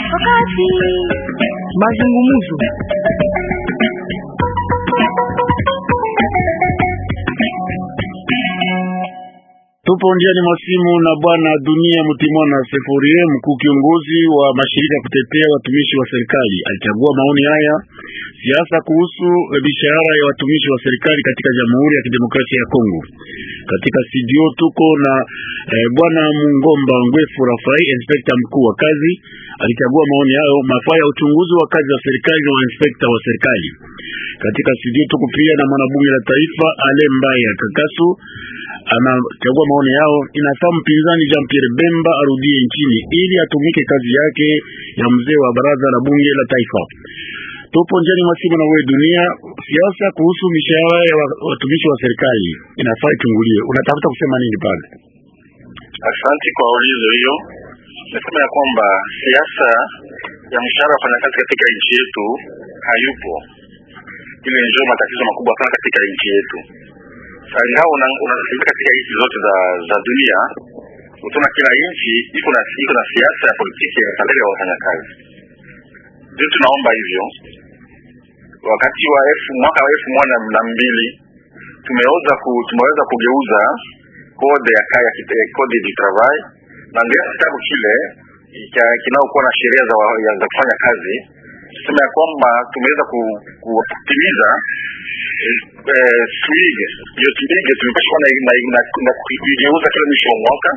Wakati mazungumzo Tupo njiani mwa simu na bwana Dunia Mutimwana Seforie, mkuu kiongozi wa mashirika kutetea watumishi wa serikali. Alichagua maoni haya siasa kuhusu mishahara ya watumishi wa serikali katika Jamhuri ya Kidemokrasia ya Kongo. Katika studio tuko na eh, bwana Mungomba Ngwefu Rafai, inspekta mkuu wa kazi. Alichagua maoni hayo mafaa ya uchunguzi wa kazi za serikali na wainspekta wa serikali. Katika studio tuko pia na mwanabunge la taifa Ale Mbaya Kakasu anachagua maoni yao. Inafaa mpinzani Jean Pierre Bemba arudie nchini ili atumike kazi yake ya mzee wa baraza la bunge la taifa. Tupo njiani mwa simu na wewe dunia. Siasa kuhusu mishahara ya watumishi wa serikali inafaa ichunguliwe. Unatafuta kusema nini pale? Asanti kwa ulizo hiyo. Nasema ya kwamba siasa ya mshahara wa wafanyakazi katika nchi yetu hayupo. Ile ndio matatizo makubwa sana katika nchi yetu. Ingawa unasikiliza katika nchi zote za za dunia, utaona kila nchi iko na iko na siasa ya politiki ya salari ya wafanyakazi. Ndio tunaomba hivyo. Wakati wa elfu mwaka wa elfu moja na mbili tumeweza ku, tumeweza kugeuza kode ya kaya kode du travail na ndio kitabu kile kinaokuwa na sheria za, za kufanya kazi tuseme ya kwamba tumeweza kutimiza eh, SWIG hiyo SWIG tumepashwa na kuigeuza kila mwisho wa mwaka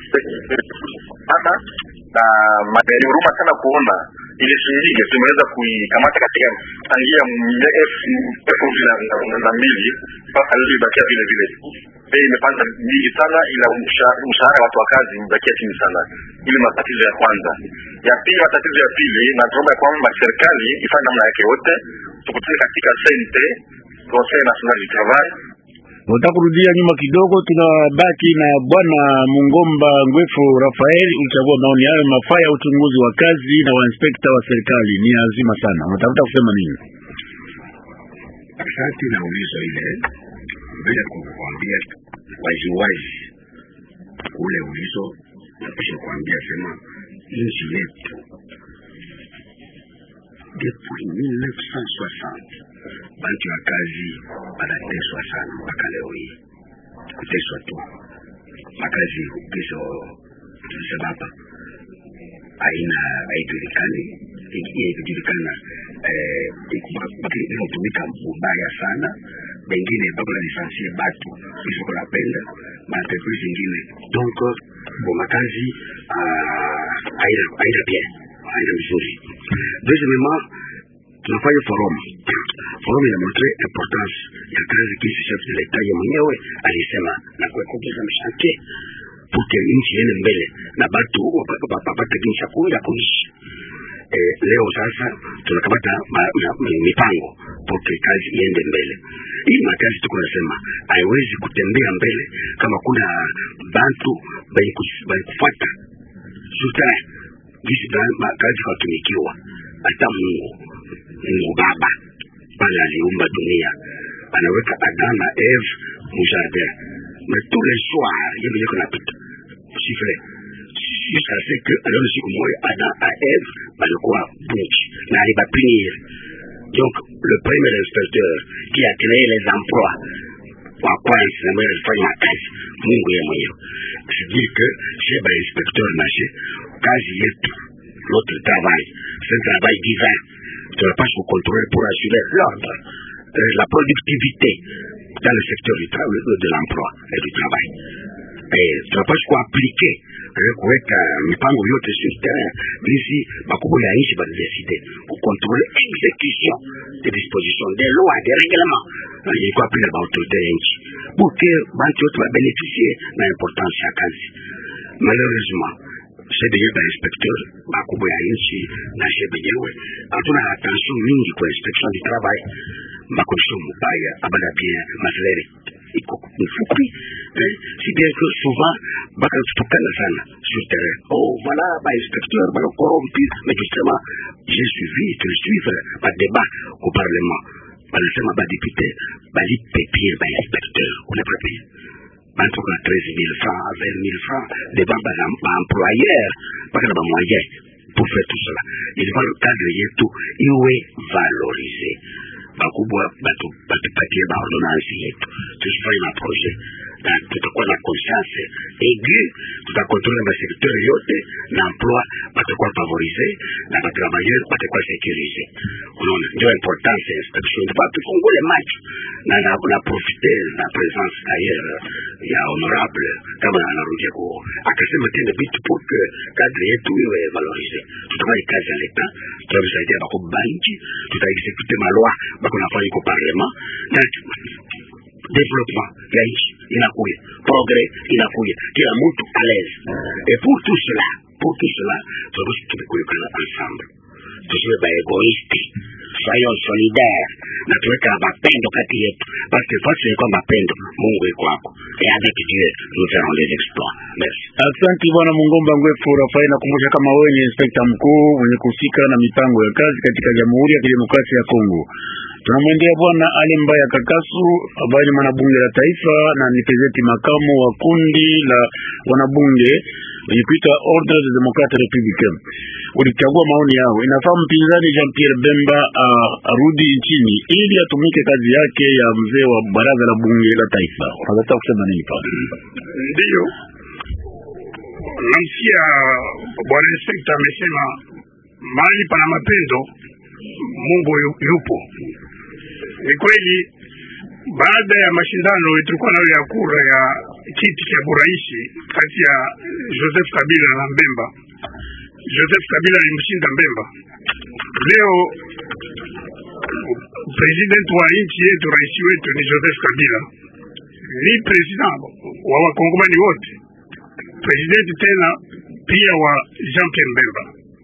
na magari huruma sana kuona ile SWIG tumeweza kuikamata katika tangia elfu mbili na mbili mpaka leo ibakia vile vile bei imepanda nyingi sana, ila mshahara watu wa kazi imebakia chini sana. Ili matatizo ya kwanza. Ya pili, matatizo ya pili, na tunaomba kwamba serikali ifanye namna yake yote, tukutane katika sente Conseil National du Travail Nataka kurudia nyuma kidogo, tunabaki na bwana Mungomba Ngwefu Rafael. Ulichagua maoni hayo mafaa ya uchunguzi wa kazi na wainspekta wa serikali ni azima sana. Unatafuta kusema nini? Asante na ulizo ile bila kukuambia waziwazi ule ulizo, napisha kuambia sema nchi yetu depuis 1960 bantu ya kazi banateswa sana mpaka leo hii, kuteswa tu makazi hizo tulisema hapa aina haijulikani ikijulikana inatumika mbaya sana bengine bako na lisansie batu isiko napenda maentreprise ingine donc bo makazi aina bien aina mzuri deuxièmement tunafanya forum forum inamontre importance ya kazi kisi chef de l'etat ye mwenyewe alisema na kuekogeza mshantie puke nchi iende mbele na batu wapate jinsi ya kuishi eh, leo sasa tunakamata mipango poke kazi iende mbele. Hii makazi tuko nasema haiwezi kutembea mbele kama kuna bantu benye kufuata suta gisi kazi katumikiwa. Hata Mungu Mungu Baba pale aliumba dunia anaweka Adam na Eve mu jardin mais tous les soirs yeye mwenyewe kunapita si vrai jusqu'à ce que alors siku moja Adam na Eve balikuwa bunchi na alibapinir donc le premier inspecteur qui a créé les emplois wa kwanza na mwenye alifanya makazi Mungu yeye mwenyewe c'est-à-dire que chez ba inspecteur nashe kazi yetu notre travail c'est un travail divin tunapaswa contrôler pour assurer l'ordre la productivité dans le secteur du travail, de l'emploi et du travail. Et tunapaswa kuaplike kuweka mipango yote sur terrain bisi bakubwa ya nchi badeside kukontrole execution des dispositions des lois des règlements ilikuwa pia ba autorité ya nchi buke bantu yote babeneficie na importance ya kazi malheureusement shebenyewe ba inspecteur bakubwa ya nchi na shebenyewe hatuna attention mingi kwa inspection du travail makondition mubaya abana bien masalere iko mfupi eh, si bien que souvent bakatukana sana sur terrain oh voilà ba inspecteur bana corrompu mais justement j'ai suivi de suivre ba débat au parlement banasema ba député balipe bien ba inspecteur unapapi bantoka 13 000 francs 20 000 francs devant ba employeur baka na ba moyen pour faire tout cela ilifaa cadre yetu iwe valorise bakubwa batu batupatie baordonansi yetu tusifanye maprojet na tutakuwa na conscience aigu tutakontrole masekteur yote na emploi batakuwa favorise na batravailleur batakuwa sécurise unaona ndio importance ya inspection tupa tufungule macho na na, na profite na presence ailleurs ya honorable kama anarudia ku akasema tena vitu pour que cadre yetu iwe valorise tutafanya kazi ya leta tutavisaidia bakubwa banchi tutaexecute maloi bako nafanya iko parlement na développement ya nchi inakuya progrès inakuya kila mtu à l'aise et pour tout cela pour tout cela tunapaswa tumekulikana ensemble tusiwe baegoisti soyons solidaire na tuweka mapendo kati yetu parce que fasi ilikuwa mapendo mungu iko hapo et avec dieu nous ferons des exploits merci Asante bwana Mungomba Ngwefu Rafai, nakumbusha kama wewe ni inspekta mkuu mwenye kuhusika na mipango ya kazi katika Jamhuri ya Kidemokrasia ya Kongo. Tunamwendea bwana Ali Mbaya Kakasu ambaye ni mwanabunge la taifa na ni prezidenti makamu wa kundi la wanabunge wenye kuita Ordre des Democrates Républicains. Ulichagua maoni yao. Inafaa mpinzani Jean Pierre Bemba uh, arudi nchini ili atumike kazi yake ya mzee wa baraza la bunge la taifa. Unataka kusema nini pale? Ndiyo, namsikia bwana inspekta amesema mahali pana mapendo Mungu yu- yupo. Ni kweli, baada ya mashindano tulikuwa nayo ya kura ya kiti cha buraisi kati ya Joseph Kabila na Mbemba. Joseph Kabila alimshinda Mbemba. Leo president wa nchi yetu, rais wetu ni Joseph Kabila, ni president wa wakongomani wote, president tena pia wa Jean Pierre Mbemba.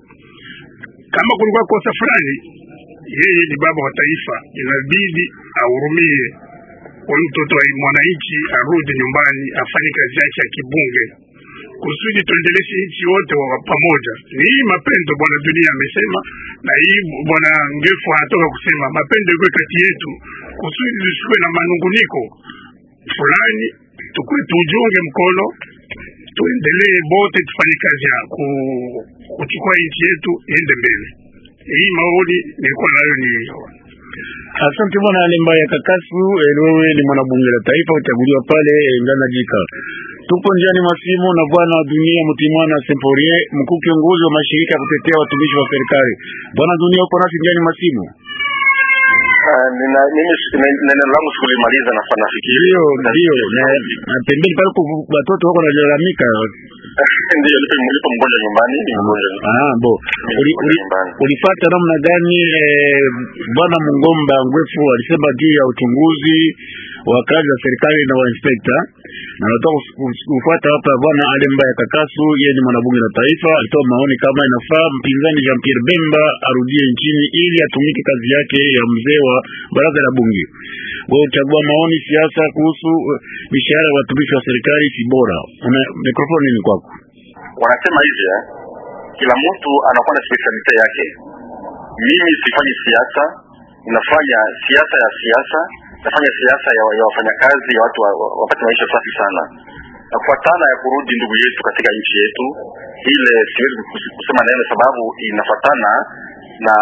Kama kulikuwa kosa fulani, yeye ni baba wa taifa, inabidi ahurumie kwa mtoto wa mwananchi, arudi nyumbani afanye kazi yake ya kibunge kusudi tuendeleshe nchi wote wa pamoja. Ni hii mapendo bwana dunia amesema, na hii bwana Ngefu anatoka kusema mapendo iko kati yetu, kusudi tusikuwe na manunguniko fulani, tukue tujunge mkono, tuendelee bote tufanye kazi ya ku, kuchukua nchi yetu iende mbele. Hii maoni nilikuwa nayo ni Asante bwana Ali Mbaya Kakasu. Eh, wewe ni mwanabunge la taifa uchaguliwa pale eh, Ngana Jika. Tupo njiani mwa simu na bwana Dunia Mutimwana Semporie, mkuu kiongozi wa mashirika ya kutetea watumishi wa serikali. Bwana Dunia, uko nasi njiani mwa simu? Ah, nina- mimi si- ne- neno langu sikulimaliza na sana nafikiri Ndio, ndio. Na na pembeni pale kuvu- watoto wako wanalalamika. ndio nipo nipo mgonjwa nyumbani ni mgonjwa Ah, bo. Uli, uli, ulifata namna gani eh, bwana Mungomba Ngwefu alisema juu ya uchunguzi wa kazi za serikali na wa inspekta, na nataka kufuata hapa bwana Ali Mbaya Kakasu, yeye ni mwanabunge la taifa, alitoa maoni kama inafaa mpinzani Jean Pierre Bemba arudie nchini ili atumike kazi yake ya mzee wa baraza la bunge. Wewe uchagua maoni siasa kuhusu eh, mishahara ya watumishi wa serikali si bora. Una mikrofoni ni kwako. wanasema hivi eh, kila mtu anakuwa na specialite yake. Mimi sifanyi siasa, nafanya siasa ya siasa, nafanya siasa ya, ya wafanyakazi ya watu wa, wa, wapate maisha safi sana, na kufuatana ya kurudi ndugu yetu katika nchi yetu ile, siwezi kus- kusema neno sababu inafatana na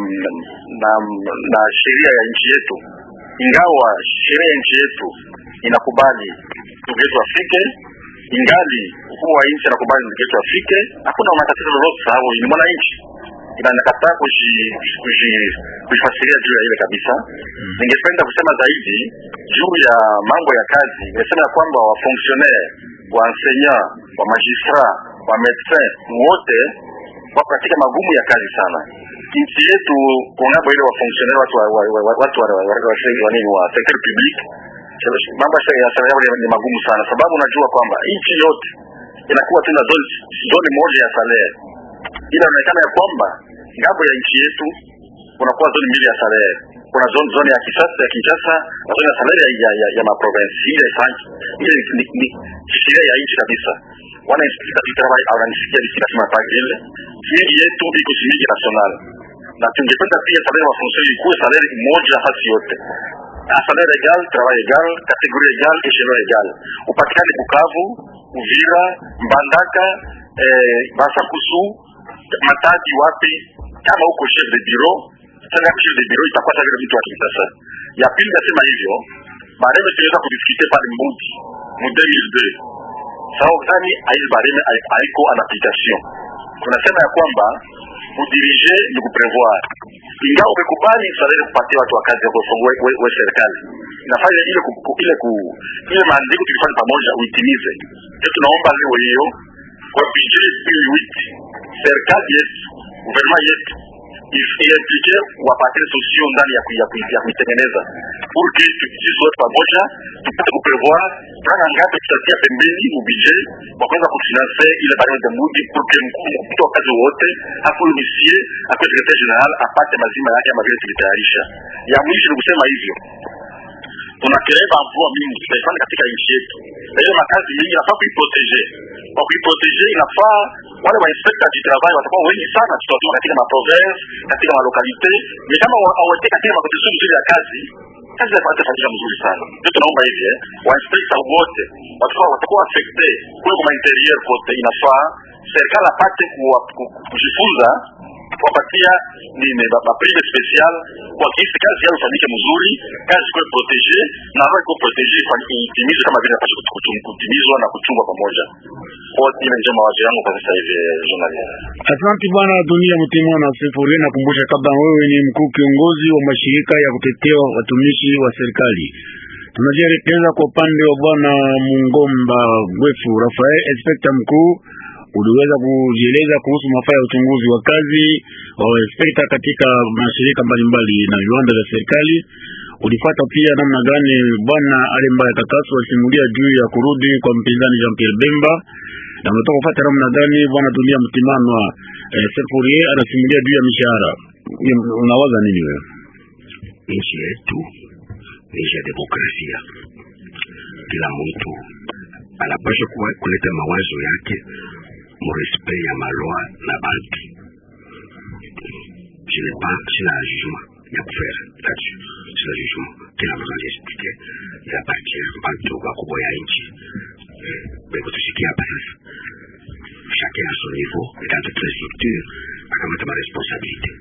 na, na, na sheria ya nchi yetu, ingawa sheria ya nchi yetu inakubali ndugu yetu afike ingali mkuu wa nchi anakubali ndugu yetu afike, hakuna matatizo lolote, sababu ni mwananchi ina nakataa kuji- kuji- kujifasiria juu ya ile kabisa. Ningependa kusema zaidi juu ya mambo ya kazi. Nimesema ya kwamba wa fonctionnaire wa enseignant wa magistrat wa medecin wote wako katika magumu ya kazi sana. Nchi yetu kunabo ile wa fonctionnaire watu wa wa- wa- watu wa wa- wa- wa- wa nini wa secteur public mambo ya sheria ya serikali ni magumu sana, sababu unajua kwamba nchi yote inakuwa tuna zone, zone moja ya salary, ila inaonekana ya kwamba ngambo ya nchi yetu kunakuwa zone mbili ya salary. Kuna zone, zone ya Kinshasa ya Kinshasa na zone ya salary ya, ya, ya, ya maprovince. Ile ifanyi ile ni, ni sheria ya nchi kabisa. Wana inspector du travail wananisikia nikisema pale ile mingi yetu iko shilingi national, na tungependa pia salary wa fonctionnaire ikuwe salary moja nafasi yote un salaire égal, travail égal, catégorie égale, échelon égal. Upatikane Bukavu, Uvira, Mbandaka, eh, Basakusu, Matadi wapi, kama uko chef de bureau sasa, chef de bureau itakuwa sasa vile mtu wa Kinshasa. Ya pili nasema hivyo bareme tunaweza kudiskute pale Mbudi mu 2002 sababu gani aizi bareme haiko en application. Tunasema ya kwamba kudirige ni kuprevoir, ingawa umekubali salari kupatia watu wa kazi ya kufungua we serikali inafanya ile ku, ile ku, ile maandiko tulifanya pamoja uitimize. Ndio tunaomba leo hiyo kwa budget hii wiki serikali yetu gouvernement yetu iimplike wapatie solution ndani ya ya ya kuitengeneza pour que sisi wote pamoja tupate kuprevoir franga ngapi tutatia pembeni mu budget kwa kuweza kufinance ile barabara ya mudi pour que mtu wa kazi wote hapo misie akwe secretary general apate mazima yake ama vile tulitayarisha. Ya mwisho ni kusema hivyo tunakereva mvua mingi tutaifanya katika nchi yetu, na hiyo makazi mingi inafaa kuiprotege. Kwa kuiprotege, inafaa wale wainspekta du travail watakuwa wengi sana, tutawatuma katika maprovince, katika malokalite, ni kama awete katika makondition mzuri ya kazi kazi atafanyika mzuri sana. Ndio tunaomba hivi eh, wainspekta wote watakuwa watakuwa affecte kule kwa interieur kote, inafaa serikali apate kujifunza kuwapatia nini maprime special kwa kisi kazi yao ifanyike mzuri, kazi ikuwe protege na roho ikuwe protege itimizwe kama vile napaswa kutimizwa na kuchungwa pamoja. Ile ndio mawazo yangu kwa sasa hivi, journalist. Asante bwana Dunia Mtimwa na Sefuri. Nakumbusha kama wewe ni mkuu kiongozi wa mashirika ya kutetea watumishi wa serikali. Tunajielekeza kwa upande wa bwana Mungomba Gwefu Rafael, inspekta mkuu uliweza kujieleza kuhusu mafaa ya uchunguzi wa kazi wa inspekta katika mashirika mbalimbali na viwanda vya serikali. Ulifata pia namna gani bwana Alembaya Kakasu alisimulia juu ya kurudi kwa mpinzani Jean Pierre Bemba, na unatoka kufuata namna gani bwana Dunia Mtimanwa eh, Sefourier anasimulia juu ya mishahara. Unawaza nini wewe? Nchi yetu ni nchi ya demokrasia, kila mtu anapaswa kuleta mawazo yake respect ya maloi na bantu. Je n'ai pas, sina jugement ya kufera là-dessus, sina jugement. Kila mtu anajisikia ya baki ya bantu wakubwa ya nchi beko tusikia hapa sasa, chacun à son niveau et dans toutes les structures akamata ma responsabilité.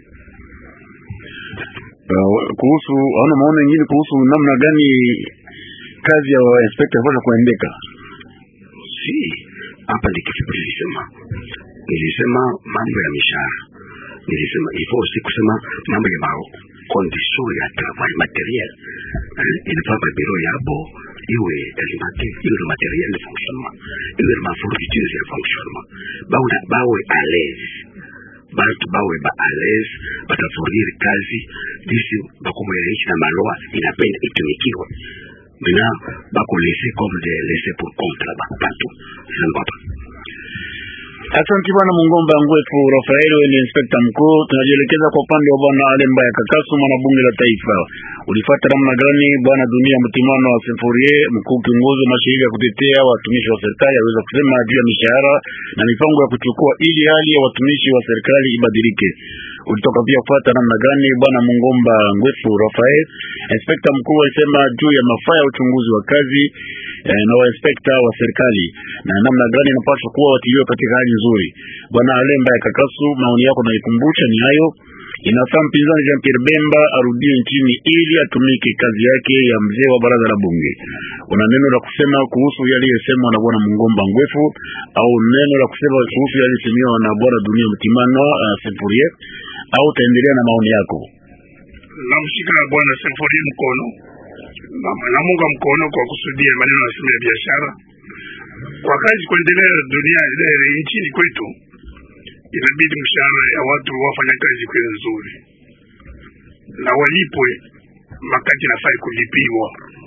Uh, kuhusu hauna maono mengine kuhusu namna gani kazi ya inspector inaweza kuendeka? Si hapa ndi kifupi nilisema, nilisema mambo ya mishahara, nilisema il faut aussi kusema mambo ya mao condition ya travail materiel eh, inafaa ba biro yabo iwe alimenté iwe le matériel de fonctionnement iwe ma fourniture ya fonctionnement bawe bawe à l'aise batu bawe ba à l'aise batafournir kazi disi bakubwa ya nchi na maloa inapenda itumikiwe mina bako laisser comme des laisser pour compte là batu sambapa Asante bwana Mungomba Ngwefu Rafael, wewe ni inspekta mkuu. Tunajielekeza kwa upande wa bwana Alemba ya Kakasu, mwana bunge la taifa. Ulifuata namna gani bwana Dunia Mtimano wa Sefourier, mkuu kiongozi wa mashirika ya kutetea watumishi wa serikali, aliweza kusema juu ya mishahara na mipango ya kuchukua ili hali ya watumishi wa serikali ibadilike. Ulitoka pia kufuata namna gani bwana Mungomba Ngwefu Rafael, inspekta mkuu, alisema juu ya mafaa ya uchunguzi wa kazi eh, na wainspekta wa serikali na namna gani inapaswa kuwa watiliwe katika hali nzuri. Bwana Alemba ya Kakasu, maoni yako naikumbusha ni hayo. Inafaa mpinzani Jean Pierre Bemba arudie nchini ili atumike kazi yake ya mzee wa baraza la bunge. Una neno la kusema kuhusu yaliyosemwa na bwana Mungomba Ngwefu au neno la kusema kuhusu yaliyosemwa na bwana Dunia Mtimano uh, Sefourier au utaendelea na maoni yako? namshika bwana Sefourier mkono namunga mkono kwa kusudia maneno ya ya biashara kwa kazi kuendelea dunia ile nchini kwetu, inabidi mshahara ya watu wafanya kazi kwe nzuri na walipwe makati nafai kulipiwa.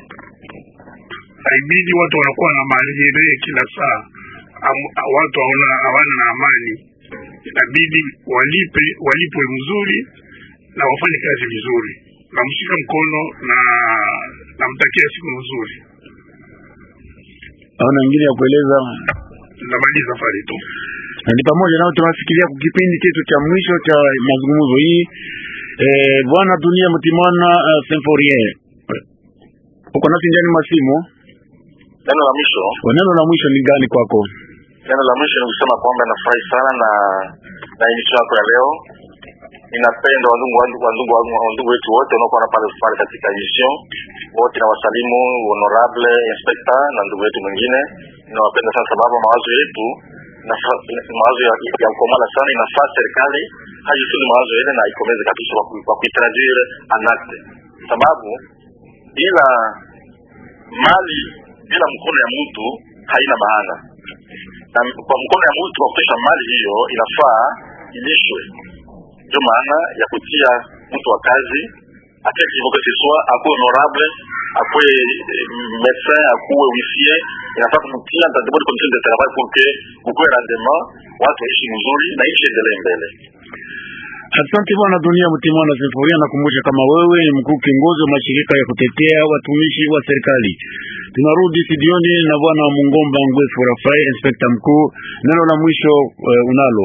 Haibidi watu wanakuwa na malire kila saa, am- watu hawana hawana na amani. Inabidi walipe walipwe mzuri na wafanye kazi vizuri. Namshika mkono na namtakia siku nzuri. Hauna ingine ya kueleza? Namaliza safari tu. na ni pamoja nao tunafikiria kwa kipindi chetu cha mwisho cha mazungumzo hii eh, bwana Dunia Mtimwana uh, Symphorien uko nasi ndani masimu. Neno la mwisho, Neno la mwisho ni gani kwako? neno la mwisho ni kusema kwamba nafurahi sana na na emission yako ya leo. Ninapenda wandugu wandugu wandugu wandugu wetu wote wanaokuwa pale pale katika emission wote, na wasalimu honorable inspector na ndugu wetu mwingine. Ninawapenda sana sababu mawazo yetu mawazo ya, ya ukomala sana. Inafaa serikali hajisudi mawazo yale na ikomeze kabisa kwa kuitraduire anacte, sababu bila mali bila mkono ya mtu haina maana, na kwa mkono ya mtu kwa kutosha mali hiyo inafaa ilishwe. Ndio maana ya kutia mtu wa kazi atakivokeseswa akuwe honorable akuwe médecin akuwe huissier, inafaa kumtia dans de bonnes conditions de travail pour que kukuwe rendement, watu waishi mzuri na nchi endelee mbele. Asante bwana Dunia Mtimwana Seforia, nakumbusha kama wewe ni mkuu kiongozi wa mashirika ya kutetea watumishi wa serikali. Tunarudi studioni na bwana Mungomba Ngwefu Rafael, inspekta mkuu. Neno la mwisho uh, unalo?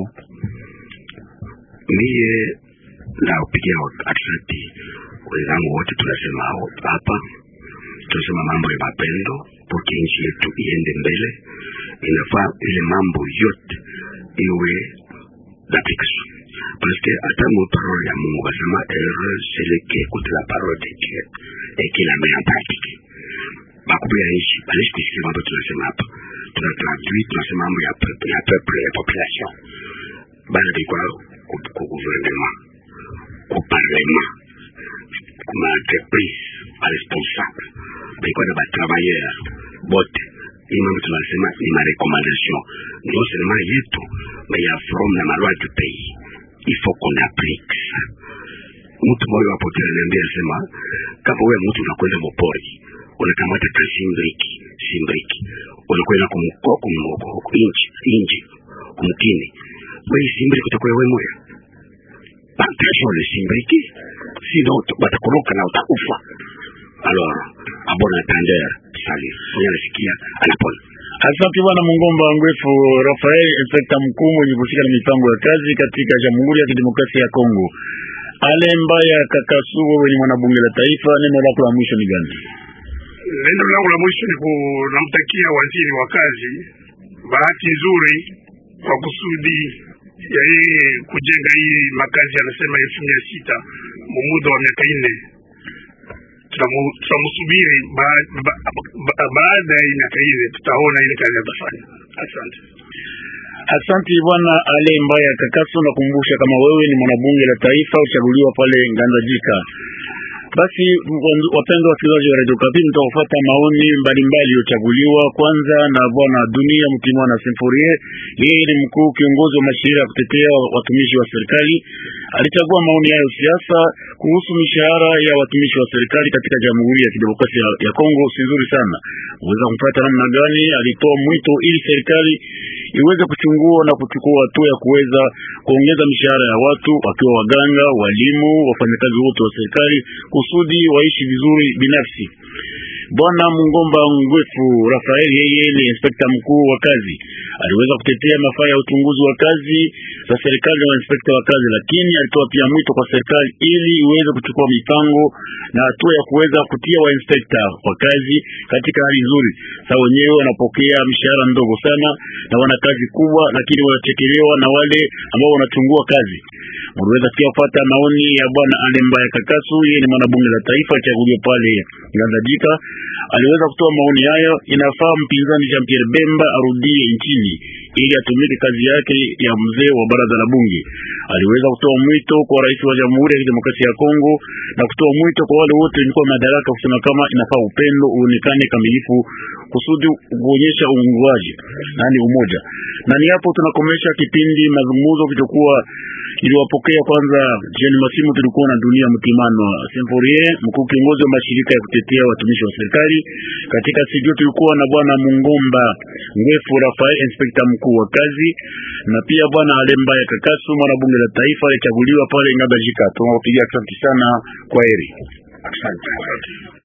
Mie na upigia asante wenzangu wote, tunasema hapa, tunasema mambo ya mapendo poke nchi yetu iende mbele. Inafaa ile mambo yote iwe d'application parce que hata mu parole ya Mungu basema heureux celui qui écoute la parole de Dieu et qui la met en pratique. Bakubwa ya nchi balishi kusikia mambo tunasema hapa, tuna traduit tunasema mambo ya peuple ya peuple ya population bana bikwa ku gouvernement ku parlement ku ma entreprise ba responsable bikwa na ba travailleur bote hii mambo tunasema ni ma recommandation non seulement yetu mais ya from na malwa du pays il faut qu'on applique ça. Mtu mmoja hapo ananiambia sema, kama wewe mtu unakwenda mpori, unakamata kasimbriki simbriki, unakwenda kumkoko moko inji inji kumkini, wewe simbriki utakuwa wewe moya partageons le simbriki, sinon batakoroka na utakufa. Alors, a bon entendeur, salut, mwenye anasikia anapona. Asante bwana Mungomba Ngwefu Rafael, inspekta mkuu mwenye kushika na mipango ya kazi katika Jamhuri ya Kidemokrasia ya Kongo. Ale Mbaya Kakasu, wewe ni mwanabunge la taifa, neno lako la mwisho ni gani? Neno langu la mwisho ni kunamtakia waziri wa kazi bahati nzuri kwa kusudi ya yeye kujenga hii makazi, anasema elfu mia sita mu muda wa miaka nne tutamsubiri baada ya miaka ile, tutaona ile kazi atafanya. Asante, asante bwana Ale Mbaya Kakaso. Nakumbusha kama wewe ni mwanabunge la taifa uchaguliwa pale Nganda Jika. Basi wapendwa wasikilizaji wa Radio Kapi, mtakufuata maoni mbalimbali yaliyochaguliwa. Kwanza na bwana Dunia Mtimwana Symforie, yeye ni mkuu kiongozi wa mashirika ya kutetea watumishi wa serikali. Alichagua maoni hayo siasa kuhusu mishahara ya watumishi wa serikali katika Jamhuri ya Kidemokrasia ya Kongo. Si nzuri sana, unaweza kumpata namna gani? Alitoa mwito ili serikali iweze kuchungua na kuchukua hatua ya kuweza kuongeza mishahara ya watu wakiwa waganga, walimu, wafanyakazi wote wa serikali kusudi waishi vizuri binafsi. Bwana Mungomba Ngwefu Rafael, yeye ni inspekta mkuu wa kazi, aliweza kutetea mafaa ya uchunguzi wa kazi za serikali na inspekta wa kazi, lakini alitoa pia mwito kwa serikali ili iweze kuchukua mipango na hatua ya kuweza kutia wa inspekta wa kazi katika hali nzuri. Sasa wenyewe wanapokea mshahara mdogo sana na wana kazi kubwa, lakini wanachekelewa na wale ambao wanachungua kazi. Mliweza pia kupata maoni ya bwana Alemba ya Kakasu, yeye ni mwanabunge la taifa achaguliwa pale Ngandajika. Aliweza kutoa maoni hayo, inafaa mpinzani Jean Pierre Bemba arudie nchini ili atumike kazi yake ya mzee wa baraza la bunge. Aliweza kutoa mwito kwa rais wa Jamhuri ya Kidemokrasia ya Kongo na kutoa mwito kwa wale wote walikuwa madaraka kusema kama inafaa upendo uonekane kamilifu kusudi kuonyesha uungwaji nani umoja. Na ni hapo tunakomesha kipindi mazungumzo kilichokuwa iliwapokea kwanza Jean Masimu, tulikuwa na Dunia Mtimano Symforie, mkuu kiongozi wa mashirika ya kutetea watumishi wa serikali. Katika studio tulikuwa na bwana Mungomba Ngwefu Rafael, inspekta mkuu wa kazi, na pia bwana Alemba ya Kakasu, mwana bunge la taifa alichaguliwa pale Ngabajika. Tunawapigia asante sana, kwa heri. Asante.